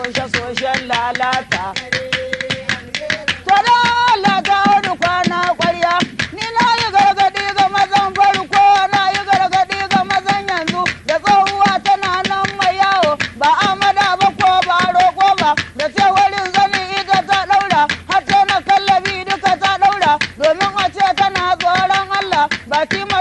soshe-soshen lalata. Tada Allah ta wani kwana ƙwarya, ni na yi gargaɗi ga mazan farko, na yi gargaɗi ga mazan yanzu, da tsohuwa tana nan mai yawo, ba amada ba ko ba roƙo ba, da ce wurin zani ita ta ɗaura, har ta na kallabi duka ta ɗaura, domin a ce tana tsoron Allah, baki